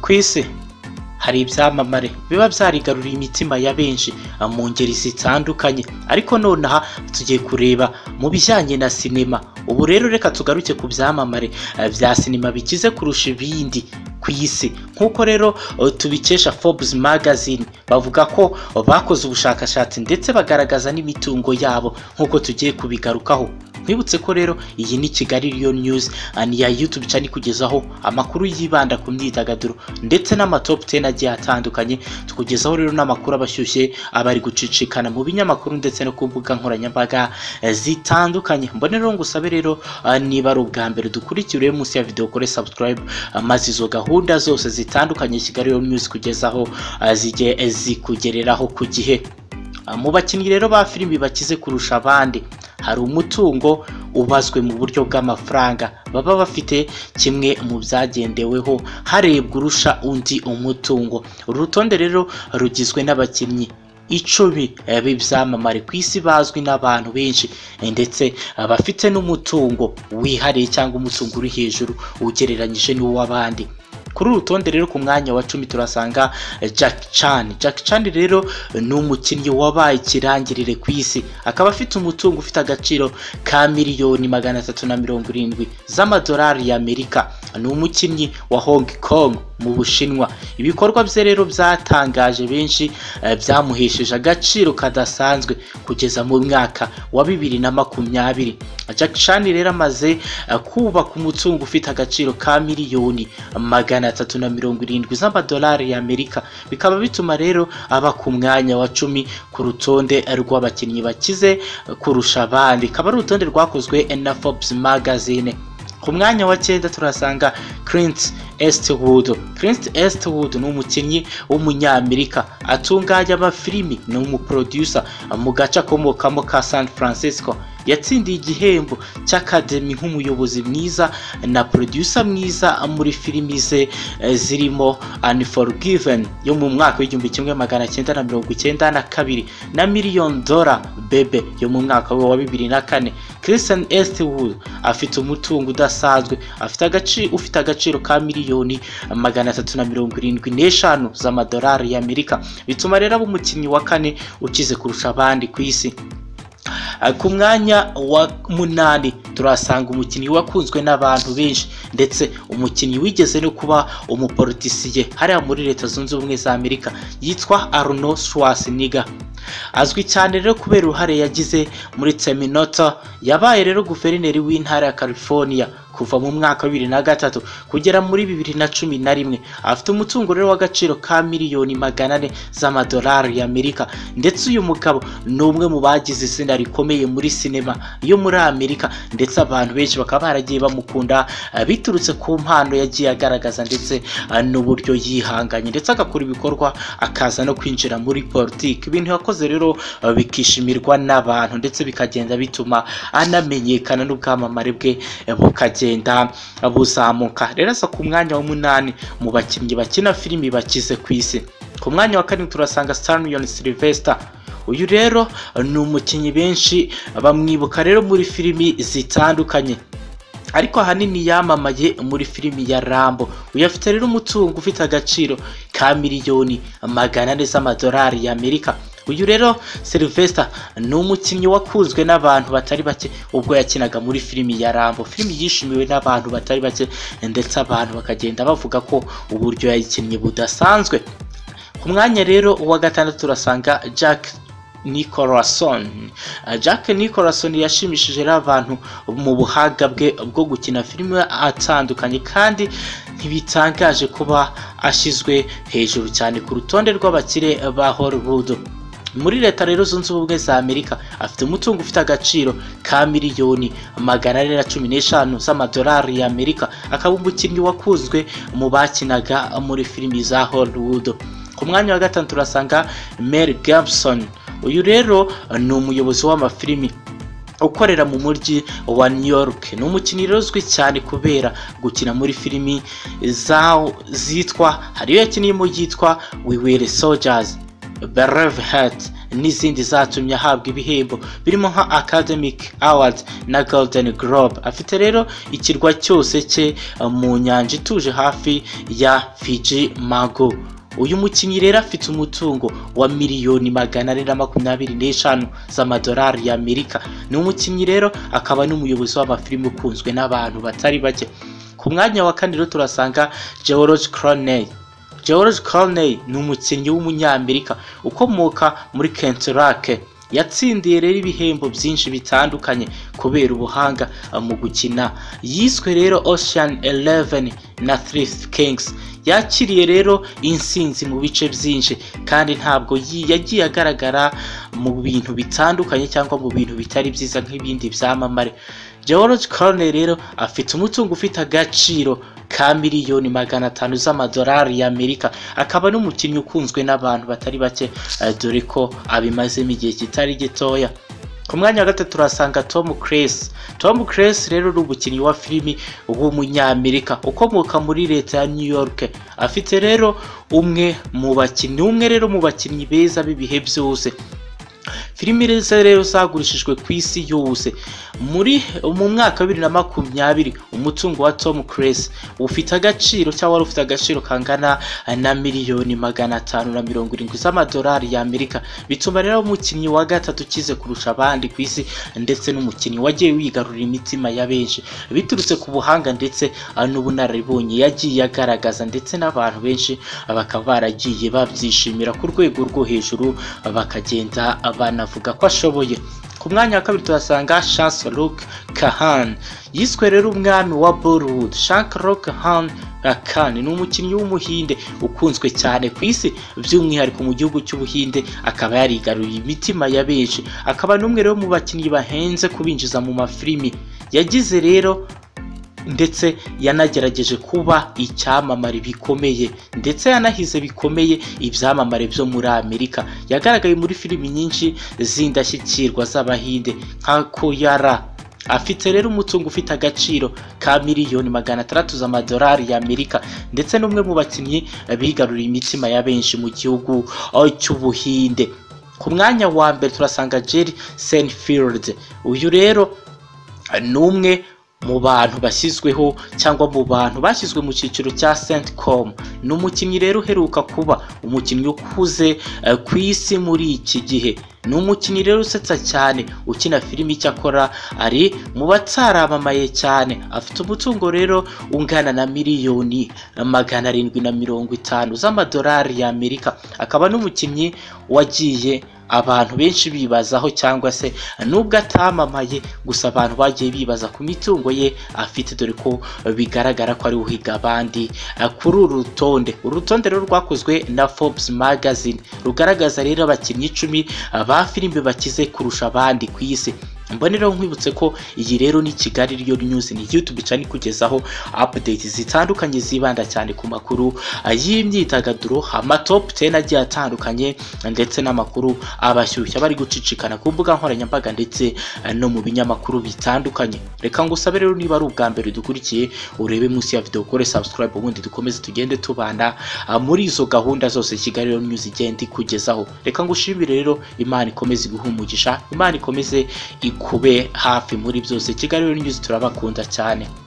ku isi hari ibyamamare biba byarigaruriye imitima ya benshi mu ngeri zitandukanye ariko nonaha tugiye kureba mu bijyanye na sinema ubu rero reka tugaruke ku byamamare bya sinema bikize kurusha ibindi ku isi nk'uko rero tubikesha Forbes magazine bavuga ko bakoze ubushakashatsi ndetse bagaragaza n'imitungo yabo nk'uko tugiye kubigarukaho twibutse ko rero iyi ni kigali riyo news ya youtube cyane ikugezaho amakuru yibanda ku myidagaduro ndetse n'amatopu teni agiye atandukanye tukugezaho rero n'amakuru abashyushye abari gucicikana mu binyamakuru ndetse no ku mbuga nkoranyambaga zitandukanye mbone rero ngusabe rero niba ari ubwa mbere dukurikire munsi ya video kore subscribe maze izo gahunda zose zitandukanye kigali riyo news kugezaho zigiye zikugereraho ku gihe mu bakinnyi rero ba filimi bakize kurusha abandi hari umutungo ubazwe mu buryo bw'amafaranga baba bafite kimwe mu byagendeweho harebwa urusha undi umutungo uru rutonde rero rugizwe n'abakinnyi icumi b'ibyamamare ku isi bazwi n'abantu benshi ndetse bafite n'umutungo wihariye cyangwa umutungo uri hejuru ugereranyije n'uw'abandi kuri uru rutonde rero ku mwanya wa cumi turasanga Jack Chan Jack Chan rero ni umukinnyi wabaye ikirangirire ku isi akaba afite umutungo ufite agaciro ka miliyoni magana atatu na mirongo irindwi z'amadolari y'Amerika ni umukinnyi wa Hong Kong mu Bushinwa ibikorwa bye rero byatangaje benshi byamuhesheje agaciro kadasanzwe kugeza mu mwaka wa bibiri na makumyabiri Jack Chan rero amaze kubaka umutungo ufite agaciro ka miliyoni magana atatu na mirongo irindwi z'amadolari y'Amerika bikaba bituma rero aba ku mwanya wa cumi ku rutonde rw'abakinnyi bakize kurusha abandi ikaba ari urutonde rwakozwe na Forbes magazine ku mwanya wa cyenda turasanga Clint Eastwood Clint Eastwood ni umukinnyi w'umunyamerika atunganya amafilimi ni umuproducer mu gace akomokamo ka San Francisco yatsindiye igihembo cy'akademi nk'umuyobozi mwiza na producer mwiza muri filimi ze zirimo Unforgiven yo mu mwaka w'igihumbi kimwe magana cyenda na mirongo icyenda na kabiri na miliyoni dola bebe yo mu mwaka we wa bibiri na kane Kristen Eastwood afite umutungo udasanzwe afite agaciro ufite agaciro ka miliyoni magana atatu na mirongo irindwi n'eshanu z'amadolari y'Amerika bituma rero aba umukinnyi wa kane ukize kurusha abandi ku isi ku mwanya wa munani turasanga umukinnyi wakunzwe n'abantu benshi ndetse umukinnyi wigeze no kuba umupolitisiye hariya muri leta zunze ubumwe za amerika yitwa arnold schwarzenegger azwi cyane rero kubera uruhare yagize muri terminator yabaye rero guverineri w'intara ya california kuva mu mwaka wa bibiri na gatatu kugera muri bibiri na cumi na rimwe afite umutungo rero w'agaciro ka miliyoni magana ane z'amadolari y'amerika ndetse uyu mugabo ni umwe mu bagize izina rikomeye muri sinema yo muri amerika ndetse abantu benshi bakaba baragiye bamukunda biturutse ku mpano yagiye agaragaza ndetse n'uburyo yihanganye ndetse agakora ibikorwa akaza no kwinjira muri politiki ibintu yakoze rero bikishimirwa n'abantu ndetse bikagenda bituma anamenyekana n'ubwamamare bwe bukagenda bugenda buzamuka rero aza ku mwanya w'umunani mu bakinnyi bakina filimi bakize ku isi ku mwanya wa karindwi turasanga Stanley Sylvester uyu rero ni umukinnyi benshi bamwibuka rero muri filimi zitandukanye ariko ahanini yamamaye muri filimi ya rambo uyafite rero umutungo ufite agaciro ka miliyoni magana ane z'amadolari y'amerika uyu rero Sylvester ni umukinnyi wakunzwe n'abantu batari bake ubwo yakinaga muri filimi ya rambo filimi yishimiwe n'abantu batari bake ndetse abantu bakagenda bavuga ko uburyo yayikinnye budasanzwe ku mwanya rero wa gatandatu turasanga Jack Nicholson Jack Nicholson yashimishije abantu mu buhanga bwe bwo gukina filime atandukanye kandi ntibitangaje kuba ashyizwe hejuru cyane ku rutonde rw'abakire ba Hollywood muri leta rero zunze ubumwe za amerika afite umutungo ufite agaciro ka miliyoni magana ane na cumi n'eshanu z'amadolari y'amerika akaba umukinnyi wakuzwe mu bakinaga muri filimi za hollywood ku mwanya wa gatanu turasanga mary gibson uyu rero ni umuyobozi w'amafilimi ukorera mu mujyi wa New York ni umukinnyi uzwi cyane kubera gukina muri filimi zitwa hariyo yakiniyemo yitwa we were soldiers Brave Heart n'izindi zatumye ahabwa ibihembo birimo nka academic awards na golden globe afite rero ikirwa cyose cye eh, mu nyanja ituje hafi ya fiji mago uyu mukinnyi rero afite umutungo wa miliyoni magana ane na makumyabiri n'eshanu z'amadolari y'amerika ni umukinnyi rero akaba n'umuyobozi w'amafilime ukunzwe n'abantu batari bake ku mwanya wa kane rero turasanga george croney george croney ni umukinnyi w'umunyamerika ukomoka muri kenturake yatsindiye rero ibihembo byinshi bitandukanye kubera ubuhanga eh, mu gukina yiswe rero ocean 11 na thrift kings yakiriye rero insinzi mu bice byinshi kandi ntabwo yi- yagiye agaragara mu bintu bitandukanye cyangwa mu bintu bitari byiza nk'ibindi byamamare george corney rero afite umutungo ufite agaciro ka miliyoni magana atanu z'amadolari y'amerika akaba n'umukinnyi ukunzwe n'abantu batari bake eh, dore ko abimazemo igihe kitari gitoya ku mwanya wa gatatu turasanga tom crace tom crace rero ni umukinnyi wa filimi w'umunyamerika ukomoka muri leta ya new york afite rero umwe mu bakinnyi umwe rero mu bakinnyi beza b'ibihe byose filimi reza rero zagurishijwe ku isi yose muri mu mwaka wa bibiri na makumyabiri umutungo wa tom crace ufite agaciro cyangwa wari ufite agaciro kangana na miliyoni magana atanu na mirongo irindwi z'amadolari y'amerika bituma rero umukinnyi wa gatatu ukize kurusha abandi ku isi ndetse n'umukinnyi wagiye wigarurira imitima ya benshi biturutse ku buhanga ndetse ah, n'ubunararibonye yagiye agaragaza ndetse n'abantu benshi ah, bakaba baragiye babyishimira ku rwego rwo hejuru ah, bakagenda ah, banavuga ko ashoboye ku mwanya wa kabiri tuhasanga Chance Luke Kahan yiswe rero umwami wa Bollywood Chance Luke Kahan Kahan ni umukinnyi w'umuhinde ukunzwe cyane ku isi by'umwihariko mu gihugu cy'ubuhinde akaba yarigaruye imitima ya benshi akaba n'umwe rero mu bakinnyi bahenze kubinjiza mu mafilimi yagize rero ndetse yanagerageje kuba icyamamare bikomeye ndetse yanahize bikomeye ibyamamare byo muri amerika yagaragaye muri filimi nyinshi z'indashyikirwa z'abahinde nka koyara afite rero umutungo ufite agaciro ka miliyoni magana atandatu z'amadolari y'amerika ndetse n'umwe mu bakinnyi bigaruriye imitima ya benshi mu gihugu oh, cy'ubuhinde ku mwanya wa mbere turasanga jerry senfield uyu rero ni umwe mu bantu bashyizweho cyangwa mu bantu bashyizwe mu cyiciro cya Centcom ni umukinnyi rero uheruka kuba umukinnyi ukuze eh, ku isi muri iki gihe ni umukinnyi rero usetsa cyane ukina filimi icyo akora ari mu bataramamaye cyane afite umutungo rero ungana na miliyoni magana arindwi na mirongo itanu z'amadolari y'amerika akaba n'umukinnyi wagiye abantu benshi bibazaho cyangwa se nubwo atamamaye gusa abantu bagiye bibaza ku mitungo ye afite dore ko bigaragara ko ari uhiga abandi eh, kuri uru rutonde uru rutonde rero rwakozwe na Forbes magazine rugaragaza rero abakinnyi icumi eh, ba filime bakize kurusha abandi ku isi mboneraho nkwibutse ko iyi rero ni kigali riyo news ni youtube cyane ikugezaho update zitandukanye zibanda cyane ku makuru ah, y'imyidagaduro amatop 10 agiye atandukanye ndetse n'amakuru abashyushya bari gucicikana ku mbuga nkoranyambaga ndetse ah, no mu binyamakuru bitandukanye reka ngusabe rero niba ari ubwa mbere dukurikiye urebe munsi ya video ukore subscribe ubundi dukomeze tugende tubanda ah, muri izo gahunda zose kigali rero news igenda ikugezaho reka ngushimire rero imana ikomeze iguhe umugisha imana ikomeze ikube hafi muri byose kigali rero news turabakunda cyane